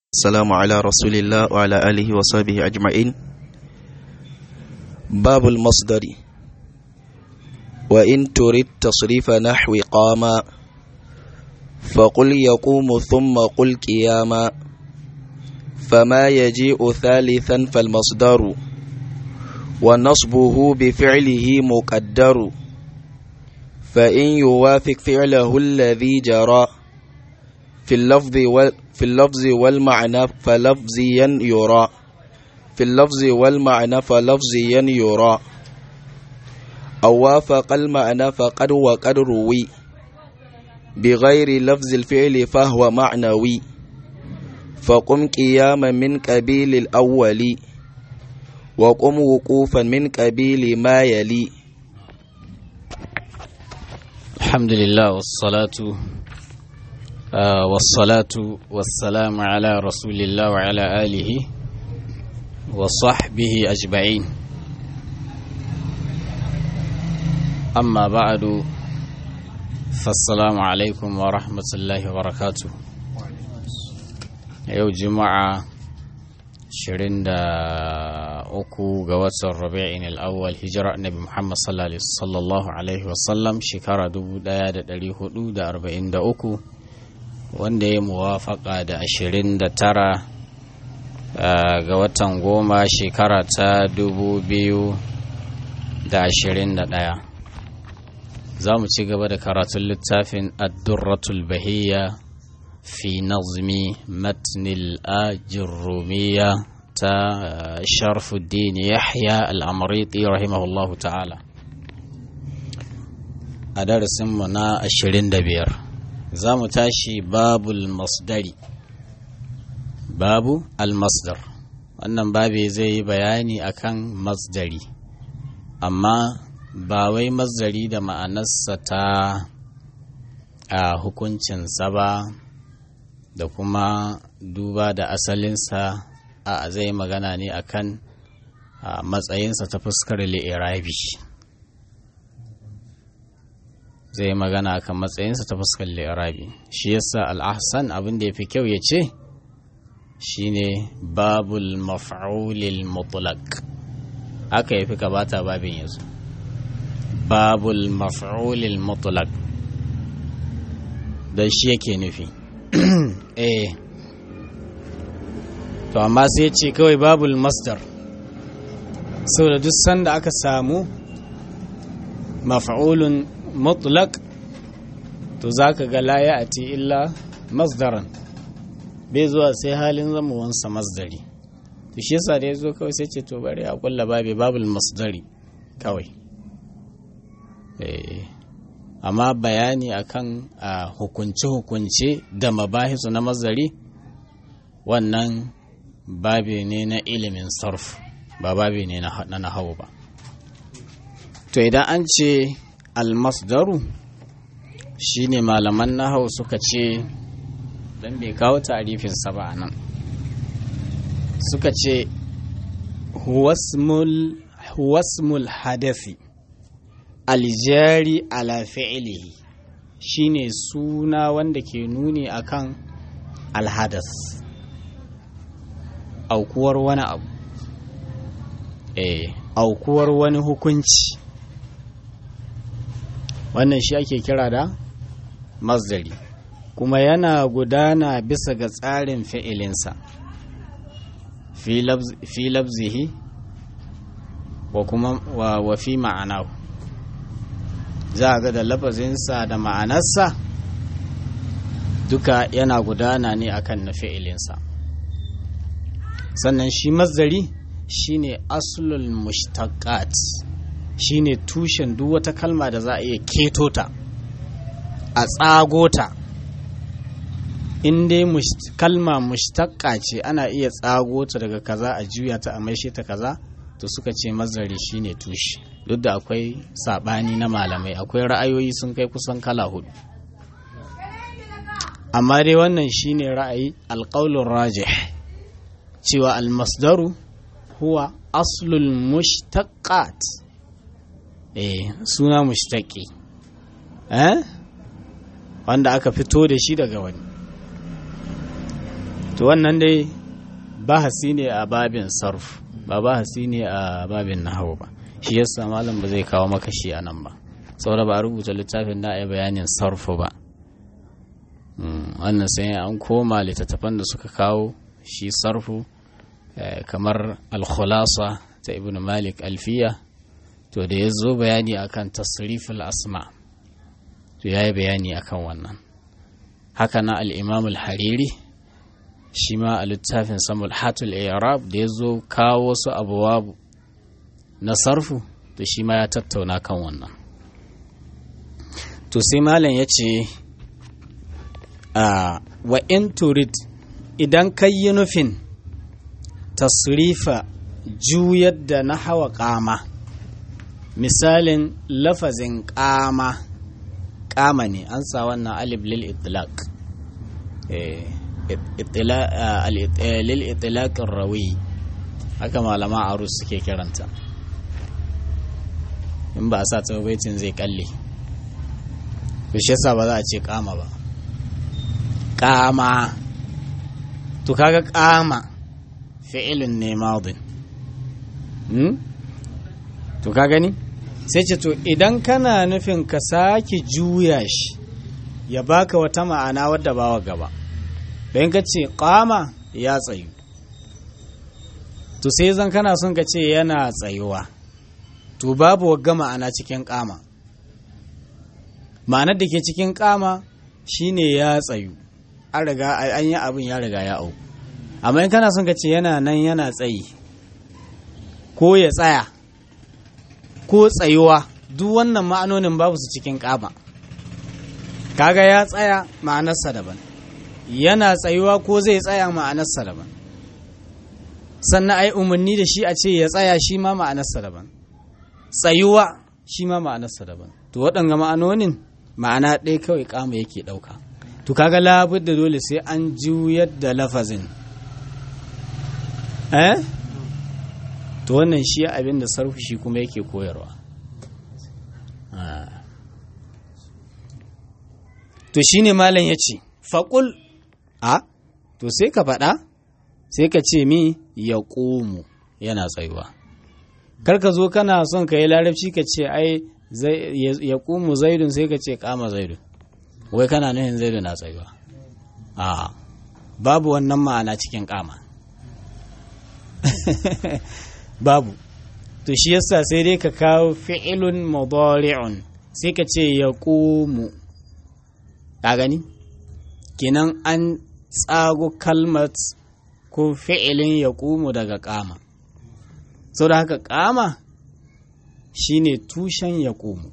السلام على رسول الله وعلى آله وصحبه أجمعين باب المصدر وإن تريد تصريف نحو قاما فقل يقوم ثم قل قياما فما يجيء ثالثا فالمصدر ونصبه بفعله مقدر فإن يوافق فعله الذي جرى في اللفظ وال في اللفظ والمعنى فلفظيا يرى في اللفظ والمعنى فلفظيا يرى أو وافق المعنى فقد وقد روي بغير لفظ الفعل فهو معنوي فقم قياما من قبيل الأول وقم وقوفا من قبيل ما يلي الحمد لله والصلاة آه والصلاة والسلام على رسول الله وعلى آله وصحبه أجمعين أما بعد فالسلام عليكم ورحمة الله وبركاته يوم جمعة shirin da uku ga watan rabi'in al'awwal hijira annabi muhammad sallallahu alaihi wasallam shekara 1443 wanda ya muwafaka da 29 ga watan goma shekara ta 2021 za mu ci gaba da karatun littafin addurratul bahiyya في نظم متن الآجرومية تا شرف الدين يحيى الأمريطي رحمه الله تعالى أدرس منا الشرين دبير زام تاشي باب المصدر باب المصدر wannan babi zai yi bayani akan masdari amma ba wai masdari da ma'anarsa ta a hukuncinsa ba da kuma duba da asalinsa a zai magana ne akan matsayinsa ta fuskar li'irabi zai magana akan matsayinsa ta fuskar li'irabi shi yasa al'ahsan abin da ya fi kyau ya ce shine babul maf'ulil mutlaq aka yafi ka bata babin yanzu babul maf'ulil mutlaq don shi yake nufi eh to amma sai ce kawai babul masdar saboda duk sanda aka samu maf'ulun mutlaq to zaka ga la ya'ti illa masdaran bai zuwa sai halin zamuwansa masdari to shi yasa da ya zo kawai sai ce to bari a kulla babi babul masdari kawai eh amma bayani akan hukunce-hukunce da mabahisu na mazari wannan babi ne na ilimin sarf ba babi ne na nahawu ba to idan an ce almasdaru shine malaman nahawu suka ce don bai kawo tarifinsa ba a nan suka ce huwasmul hadafi aljari ala fi'ilihi shine suna wanda ke nuni akan alhadas aukuwar wani abu eh aukuwar wani hukunci wannan shi ake kira da masdari kuma yana gudana bisa ga tsarin fi'ilinsa fi labzihi wa kuma wa fi ma'anahu za a ga da lafazinsa da ma'anarsa duka yana gudana ne akan na fi'ilinsa sannan shi mazdari shine aslul mushtaqat shine tushen duk wata kalma da za a iya keto ta a tsago ta in dai kalma mushtaqqa ce ana iya tsago ta daga kaza a juya ta a maishe ta kaza to suka ce mazdari shine tushe duk da akwai saɓani na malamai akwai ra'ayoyi sun kai kusan kala hudu amma dai wannan shine ra'ayi alƙaulun rajih cewa almasdaru huwa aslul mushtaqat eh suna mushtaqi eh wanda aka fito da shi daga wani to wannan dai bahasi ne a babin sarf ba bahasi ne a babin nahawu ba shi yasa malam ba zai kawo maka shi a nan ba saboda ba a rubuta littafin da a yi bayanin sarfu ba wannan sai an koma littattafan da suka kawo shi sarfu kamar alkhulasa ta ibn malik alfiya to da ya zo bayani akan tasriful asma to ya yi bayani akan wannan haka na al'imam al-hariri shi ma a littafin samul hatul arab da ya zo kawo wasu abubuwa na sarfu to shi ma ya tattauna kan wannan to sai malam ya ce wa in turid idan ka yi nufin tasrifa juyar da na hawa kama misalin lafazin kama kama ne an sa wannan alif lil itlaq lil itlaq rawi haka malama arus suke kiranta in ba a sa baitin zai kalle shi yasa ba za a ce kama ba kama to kaga kama fi'ilun ne madin hmm? to ka gani sai ce to idan kana nufin ka sake juya shi ya baka wata ma'ana wadda bawa gaba don ka ce kama ya tsayu to sai zan kana son ka ce yana tsayuwa to babu wagga ma'ana cikin kama ma'anar da ke cikin kama shine ya tsayu an riga an yi abin ya riga ya au amma in kana son ka ce yana nan yana tsayi ko ya tsaya ko tsayuwa duk wannan ma'anonin babu su cikin kama kaga ya tsaya ma'anarsa daban yana tsayuwa ko zai tsaya ma'anarsa daban sannan ai umarni da shi a ce ya tsaya shi ma ma'anarsa daban tsayuwa shi ma ma'anarsa daban to waɗanga ma'anonin ma'ana ɗaya kawai kama yake ɗauka to kaga labar da dole sai an juyar da lafazin eh to wannan shi abin da sarfi shi kuma yake koyarwa to shine malam ya ce faƙul a to sai ka faɗa sai ka ce mi ya ƙomu yana tsayuwa karka zo kana son ka yi larabci ka ce ai ya ƙumu zaidun sai ka ce kama zaidun wai kana nuhin zaidun na tsayuwa a babu wannan ma'ana cikin kama babu to shi yasa sai dai ka kawo fi'ilun mudari'un sai ka ce ya ƙumu ka gani kenan an tsago kalmat ko fi'ilin ya ƙumu daga kama sau da haka kama shine tushen ya ƙumu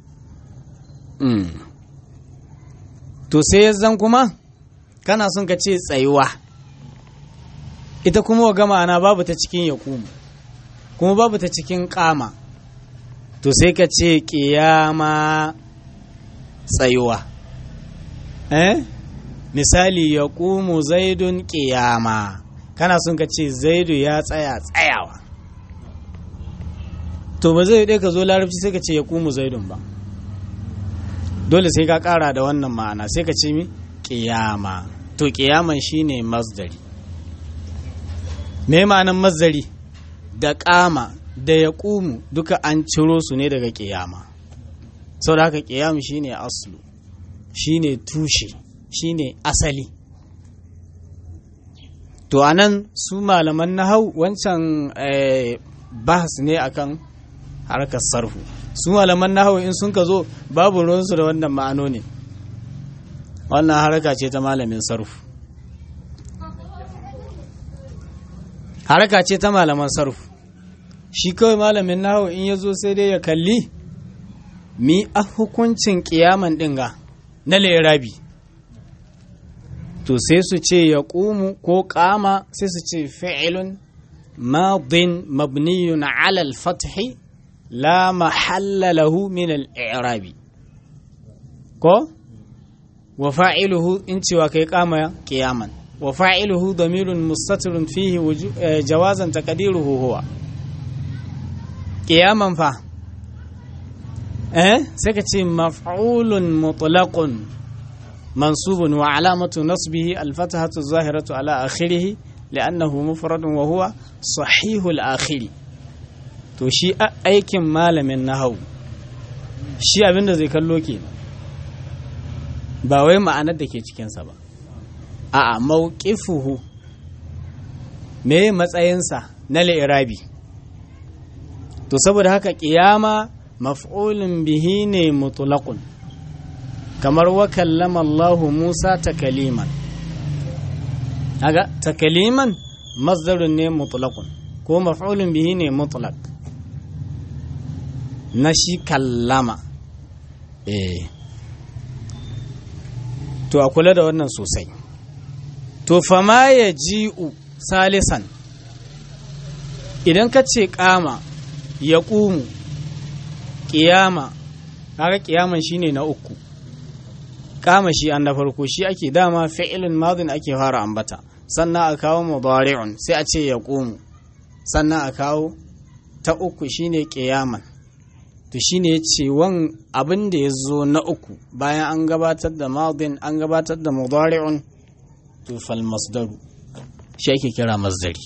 to sai zan kuma kana son ka ce tsayuwa ita kuma ga ma'ana babu ta cikin ya ƙumu kuma babu ta cikin kama to sai ka ce ƙiyama tsayuwa eh misali ya ƙumu zaidun ƙiyama kana son ka ce zaidu ya tsaya tsayawa to ba zai ɗaya ka zo larabci sai ka ce ya ƙumu zaidun ba dole sai ka ƙara da wannan ma'ana sai ka ce mi ƙiyama to ƙiyaman shine masdari me ma'anan masdari da ƙama da ya ƙumu duka an ciro su ne daga ƙiyama sau da haka ƙiyamu shine aslu shine tushe shine asali to anan su malaman nahau wancan bahas ne akan harkar sarfu su malaman nahau in sun ka zo babu ruwansu da wannan ma'ano ne wannan haraka ce ta malamin sarfu haraka ce ta malaman sarfu shi kawai malamin nahau in ya zo sai dai ya kalli mi a hukuncin kiyaman dinga na lerabi to sai su ce ya ƙumu ko ƙama sai su ce fi'ilun madin mabniyun ala al-fathi la mahalla lahu min al-i'rabi ko wa fa'iluhu in cewa kai ƙama qiyaman wa fa'iluhu damirun mustatirun fihi jawazan taqdiruhu huwa qiyaman fa eh sai ka ce maf'ulun mutlaqun mansubun wa alamatu nasbihi alfatahatu zahiratu ala akhirih li'annahu mufradun wa huwa sahihul akhiri to shi aikin malamin nahau shi abinda zai kallo ke ba wai ma'anar da ke cikinsa ba a'a mawqifuhu me matsayinsa na li'irabi to saboda haka kiyama maf'ulun bihi ne mutlaqun kamar wa kallama Allah Musa takaliman kaga takaliman masdarun ne mutlaqun ko maf'ulun bihi ne mutlaq na shi kallama eh to a kula da wannan sosai to fama ya ji'u salisan idan ka ce kama ya ƙumu ƙiyama haka ƙiyaman shine na uku kama shi an na farko shi ake dama fi'ilin madin ake fara ambata sannan a kawo mudari'un sai a ce ya ƙumu sannan a kawo ta uku shine ƙiyaman to shine ya ce wan abin da ya zo na uku bayan an gabatar da madin an gabatar da mudari'un to fal masdaru shi ake kira masdari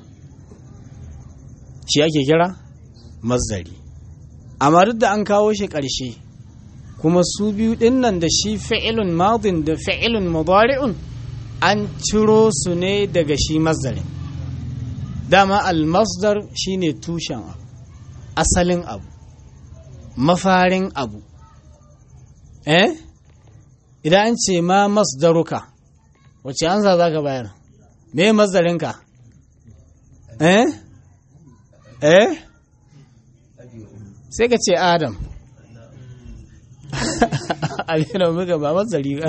shi ake kira masdari amma duk da an kawo shi ƙarshe kuma su biyu ɗin nan da shi fi'ilun madin da fi'ilun mudari'un an ciro su ne daga shi masdarin dama al-masdar shine tushen abu asalin abu mafarin abu eh idan an ce ma masdaruka wace ansa za ka bayar me masdarinka eh eh sai ka ce adam abin muka ba masdari ba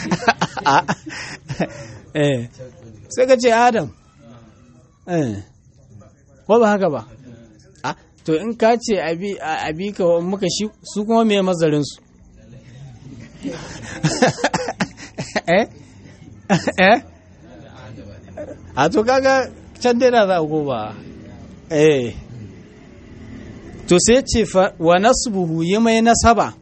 eh sai ka ce adam eh ko ba haka ba to in ka ce abi ka muka shi su kuma me mazarin su eh eh a to kaga can dai na za a ba eh to sai ce wa nasbuhu yi mai nasaba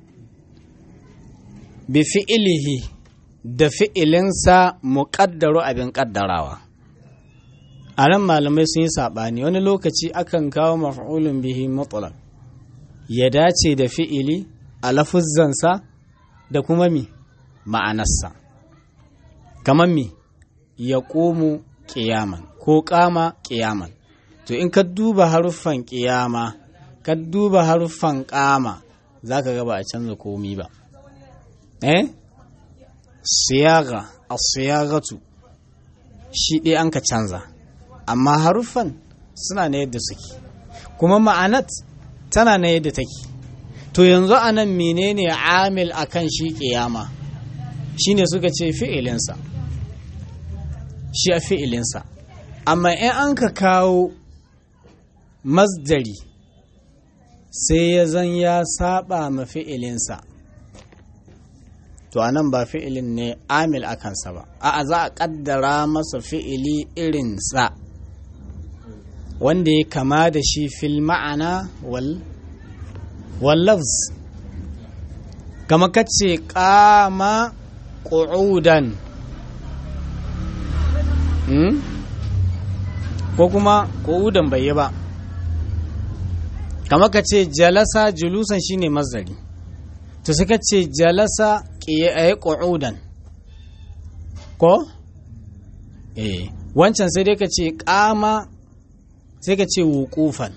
bi fi'ilihi da fi'ilinsa muƙaddaro abin ƙaddarawa a nan malamai sun yi saɓani wani lokaci akan kawo maf'ulun bihi mutlaq ya dace da fi'ili a lafuzzansa da kuma mi ma'anarsa kamar mi ya ƙomu ƙiyaman ko ƙama ƙiyaman to in ka duba haruffan ƙiyama ka duba haruffan ƙama za ka gaba a canza komi ba eh siyaga a siyagatu shi ɗaya an ka canza amma haruffan suna na yadda suke kuma ma'anat tana na yadda take to yanzu a nan menene amil akan shi ƙiyama shine suka ce fi'ilinsa shi a fi'ilinsa amma in an ka kawo masdari sai ya zan ya saba ma fi'ilinsa to anan ba fi'ilin ne amil a kansa ba a'a za a kaddara masa fi'ili irinsa wanda ya kama da shi fil ma'ana wal wallafz kama kace kama qu'udan hmm? ko kuma qu'udan bai yi ba kama kace jalasa julusan shine mazdari to suka ce jalasa ƙiyaye qu'udan ko eh wancan sai dai ka ce kama sai ka ce wuƙufan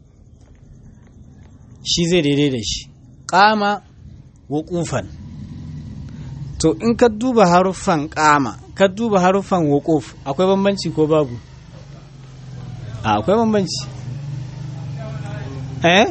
shi zai daidai da shi ƙama wuƙufan to in ka duba haruffan ƙama ka duba haruffan wuƙuf akwai bambanci ko babu a akwai bambanci eh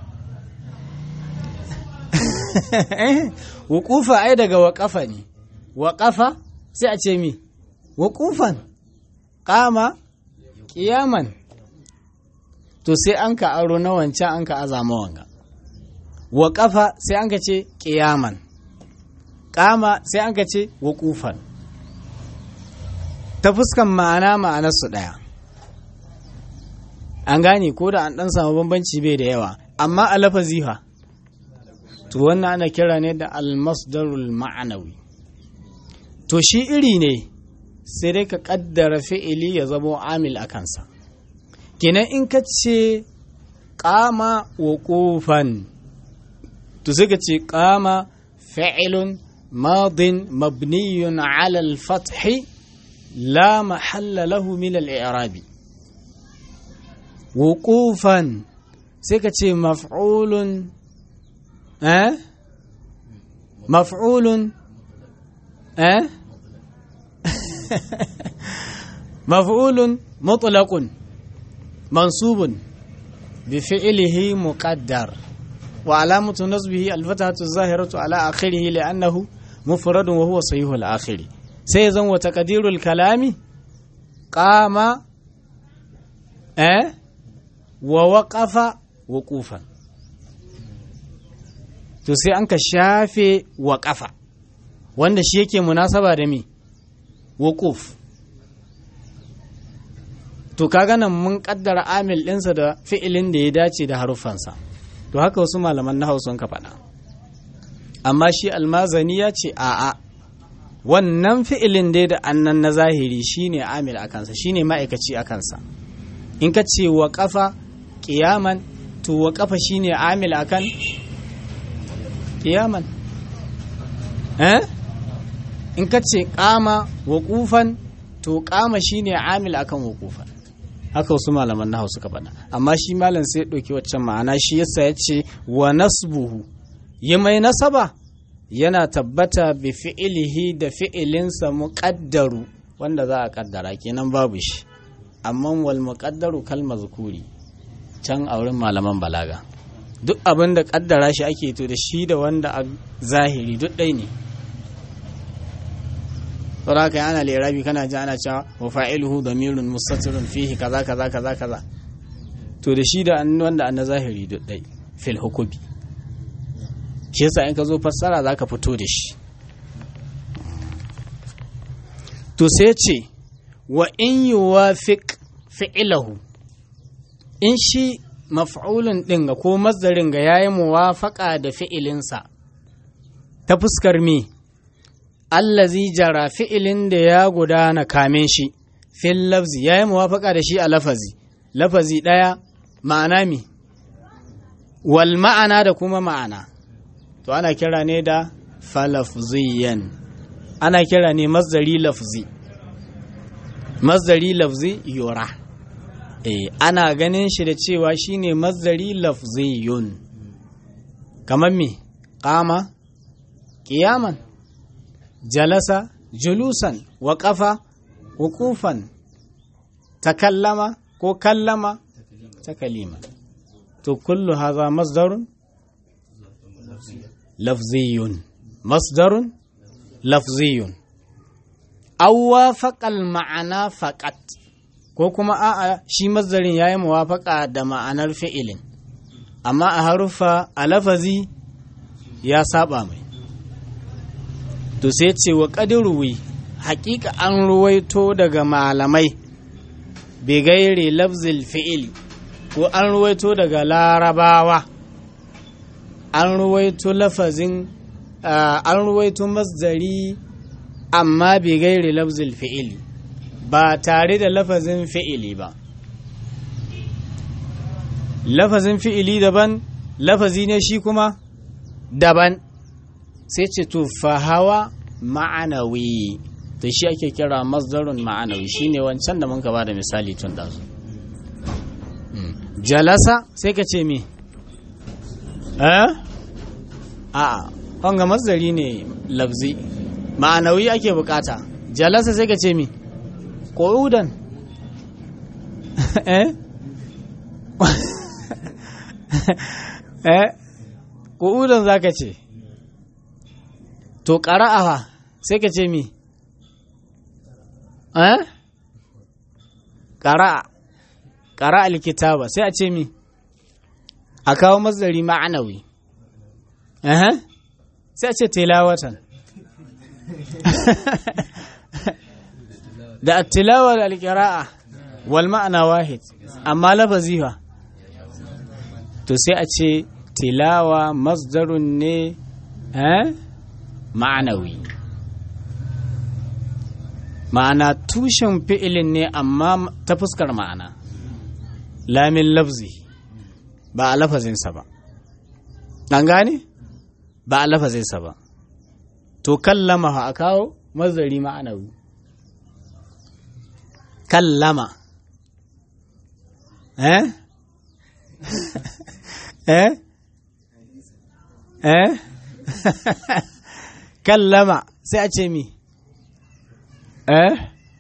wuƙufa ai daga waƙafa ne waƙafa sai a ce mi wuƙufan ƙama ƙiyaman to sai an ka aro na wancan an ka azama wanga wa kafa sai an ka ce ƙiyaman ƙama sai an ka ce waƙufan ta fuskan ma'ana ma'anarsu ɗaya an gane ko da an ɗan samu bambanci bai da yawa amma a lafazi fa to wannan ana kira ne da almasdarul ma'anawi to shi iri ne sai dai ka kaddara fi'ili ya zamo amil a kansa kenan in ka ce kama wa kofan to sai ka ce kama fi'ilun madin mabniyun ala al-fathi la mahalla lahu min al-i'rabi wuqufan sai ka ce maf'ulun eh maf'ulun eh مفعول مطلق منصوب بفعله مقدر وعلامة نصبه الفتحة الظاهرة على آخره لأنه مفرد وهو صحيح الآخر سيزن وتقدير الكلام قام أه ووقف وقوفا to sai an ka shafe waƙafa wanda shi yake munasaba da mi wuquf to kaga nan mun kaddara amil ɗinsa da fi'ilin da ya dace da haruffansa to haka wasu malaman na hausa ka faɗa amma shi almazani ya ce a'a wannan fi'ilin dai da annan na zahiri shine amil a kansa shine ma'aikaci a kansa in ka ce wa kafa ƙiyaman to wa kafa shine amil akan ƙiyaman eh in ka ce kama waƙufan to kama shine amil akan waƙufan haka wasu malaman nahawu suka faɗa amma shi malam sai ɗauki waccan ma'ana shi yasa ya ce wa nasbuhu yi mai nasaba yana tabbata bi fi'ilihi da fi'ilinsa muƙaddaru wanda za a ƙaddara kenan babu shi amma wal muƙaddaru kal mazkuri can a wurin malaman balaga duk abin da ƙaddara shi ake to da shi da wanda a zahiri duk ɗai ne saboda haka ana lirabi kana ji ana cewa wa fa'iluhu damirun mustatirun fihi kaza kaza kaza kaza to da shi da wanda an na zahiri duk dai fil hukubi shi yasa in ka zo fassara zaka fito da shi to sai ce wa in yuwafiq fi'lahu in shi maf'ulun din ga ko mazdarin ga yayi muwafaqa da fi'ilinsa ta fuskar me allazi jara fi'ilin da ya gudana kamin shi fil lafzi ya yi muwafaka da shi a lafazi lafazi ɗaya ma'ana mi wal ma'ana da kuma ma'ana to ana kira ne da falafziyan ana kira ne mazdari lafzi mazdari lafzi yura eh ana ganin shi da cewa shine mazdari lafziyun kamar me qama qiyaman jalasa julusan waƙafa hukufan takallama ko kallama takalima to kullu haza masdarun lafziyun masdarun lafziyun aw wafaqal ma'ana faqat ko kuma a'a shi masdarin yayi muwafaqa da ma'anar fi'ilin amma a harufa a lafazi ya saba mai to sai ce wa ƙadiruwi haƙiƙa an ruwaito daga malamai bigaire lafzil fi'ili ko an ruwaito daga larabawa an ruwaito lafazin an ruwaito masdari amma bigaire lafzil fi'ili ba tare da lafazin fi'ili ba lafazin fi'ili daban lafazi ne shi kuma daban sai ce to fahawa ma'anawi to shi ake kira masdarun ma'anawi shine wancan da mun ba da misali tun ɗazu jalasa sai ka ce me eh a wanga masdari ne lafzi ma'anawi ake bukata jalasa sai ka ce me ƙo'udan eh eh ƙo'udan za ka ce to ƙara'awa sai ka ce mi eh ƙara'a ƙara'a alkitaba sai a ce mi a kawo mazari ma'anawi eh sai a ce tilawatan da attilawa da alƙira'a wal ma'ana wahid amma lafazi fa to sai a ce tilawa masdarun ne eh ma'anawi ma'ana tushen fi'ilin ne amma ta fuskar ma'ana lamin lafzi ba a lafazinsa ba an gane ba a lafazinsa ba to kallama a kawo mazari ma'anawi kallama eh eh eh kallama sai a ce mi eh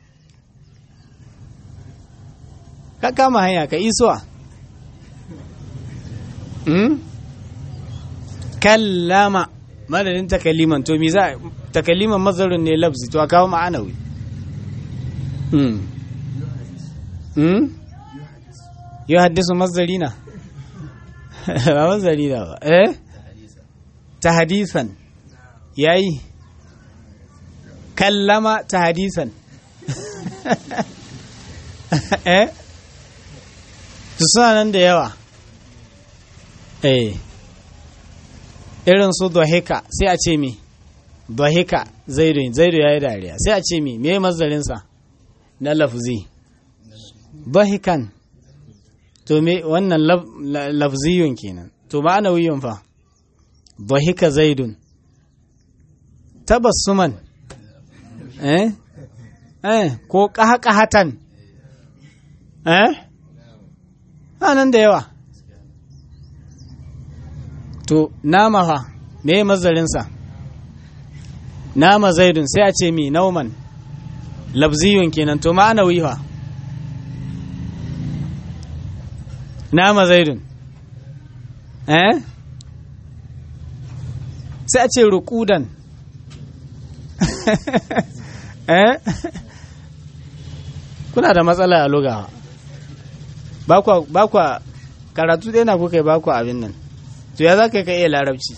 ka kama hanya ka isuwa hmm? kallama madadin takaliman to mi za takaliman mazarin ne lafzi to a kawo ma'anawi hmm. hmm? yi haddisu mazari na ba mazari na ba eh ta hadisan yayi kallama ta hadisan eh su suna nan da yawa eh irin su dohika sai a ce mi dohika zaidu zaidu ya yi dariya sai a ce mi me mazarinsa na lafzi dohikan to me wannan lafziyun kenan to ma'ana wiyun fa dohika zaidun tabassuman eh eh ko ƙahaƙahatan eh nan da yawa to nama fa me mazarinsa nama zaidun sai a ce mi nauman labziyun kenan to ma'ana wiha nama zaidun eh sai a ce rukudan eh kuna da matsala a lugawa ba kwa karatu ɗaya na kuka yi ba kwa abin nan to ya za ka ka iya larabci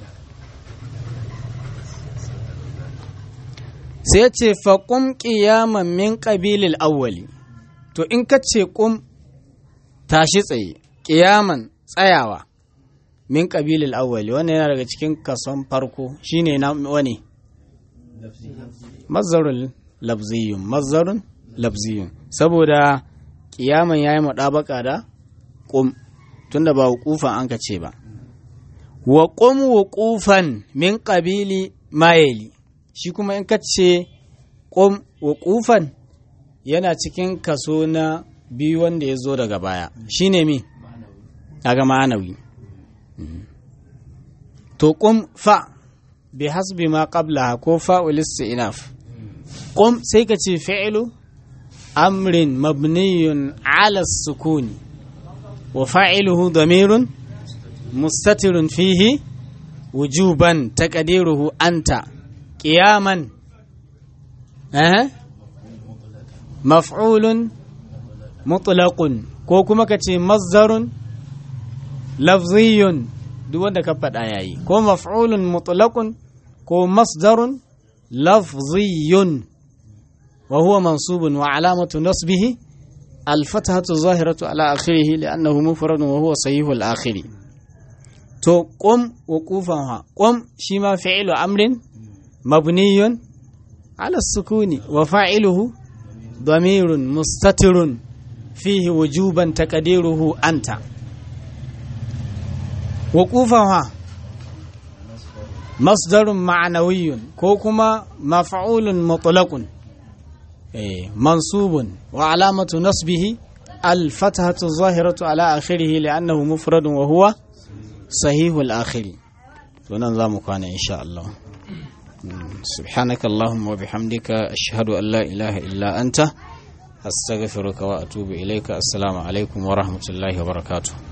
sai ce faƙum ƙiyaman min ƙabilil awwali to in ka ce ƙum tashi tsaye ƙiyaman tsayawa min ƙabilil awwali wannan yana daga cikin kason farko shine na wani mazzarun labziyun mazzarun labziyun saboda ƙiyaman ya yi maɗabaka da ƙum tunda ba hukufan an ka ce ba wa ƙum wuƙufan min ƙabili mayeli shi kuma in ka ce ƙum wuƙufan yana cikin kaso na biyu wanda ya zo daga baya shi ne mi daga ma'anawi to ƙum fa bi hasbi ma qabla ko fa'ul istinaf ƙum sai ka ce fi'lu amrin mabniyun ala sukuni wa fa'iluhu damirun mustatirun fihi wujuban taqdiruhu anta qiyaman eh maf'ulun mutlaqun ko kuma ka ce mazdarun lafziyun duk wanda ka faɗa yayi ko maf'ulun mutlaqun ko masdarun lafziyun wa huwa mansubun wa alamatu nasbihi الفتحة الظاهرة على آخره لأنه مفرد وهو صحيح الآخر تو قم وقوفها قم شما فعل أمر مبني على السكون وفاعله ضمير مستتر فيه وجوبا تقديره أنت وقوفها مصدر معنوي كوكما مفعول مطلق منصوب وعلامة نصبه الفتحة الظاهرة على آخره لأنه مفرد وهو صحيح الآخر ونظام كان إن شاء الله سبحانك اللهم وبحمدك أشهد أن لا إله إلا أنت أستغفرك وأتوب إليك السلام عليكم ورحمة الله وبركاته